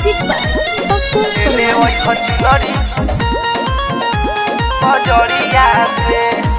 music पर पप्पू ले ओइ खचुनरी बजरिया से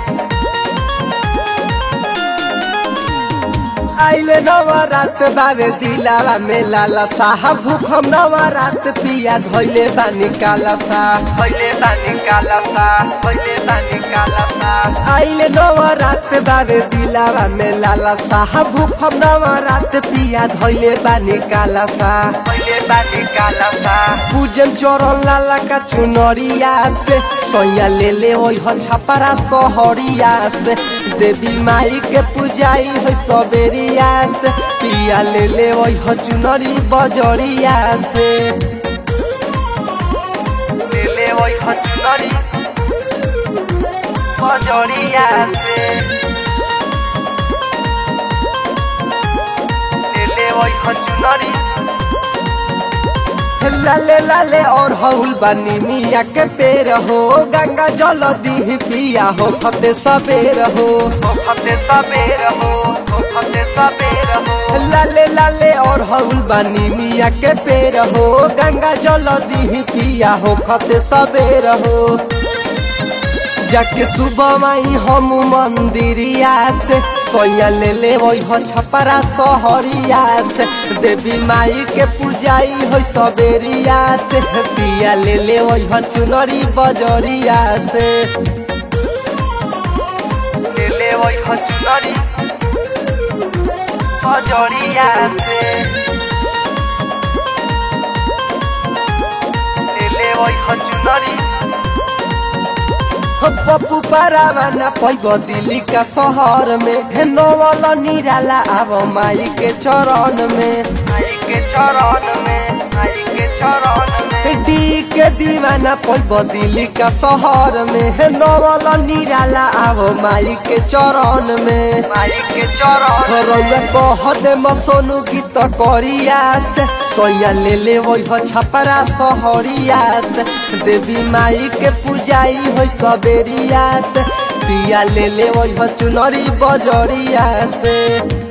आइले नवरात बाबे दिलावा में लाला साहब भूखम नवरात पिया धोइले बानी काला सा पहिले बानी काला सा पहिले बानी काला सा आइले नवरात बाबे दिलावा में लाला साहब भूखम नवरात पिया धोइले बानी काला सा पहिले बानी काला सा पूजन चरण लाला का चुनरिया से सोया ले ले ओइ ह छपरा सहरिया से देवी माई के पूजाई है सबेरिया से पिया ले ले ओइ ह चुनरी बजरिया से ले ओइ खचुनरी बजरिया से ले ओइ खचुनरी लाले लाले और हौल बनी मिया के पेड़ हो गंगा जल दी पिया हो खते सबेर हो ओ खते सबेर हो ओ खते सबेर हो लाले लाले और हौल बनी मिया के पेड़ हो गंगा जल दी पिया हो खते सबेर हो जाके सुबह माई हम मंदिरिया से सोया ले ले वही हो छपरा सहरिया से देवी माई के पूजाई हो सबेरिया से पिया ले ले वही हो चुनरी बजरिया से ले ओइ खचुनरी बजरिया से ले ओइ खचुनरी हो पप्पू पारावाना पैब दिल्ली का शहर में हे नवल निराला आव माई के चरण में आई के चरण में आई के चरण में डी के दीवाना पैब दिल्ली का शहर में हे नवल निराला आव माई के चरण में आई के चरण रौआ कह दे मसोनु गीत करिया से सोया ले ले वही हो छपरा सहरिया से देवी माई के पूजाई हो सबेरिया से पिया ले ले वही हो चुनरी बजरिया से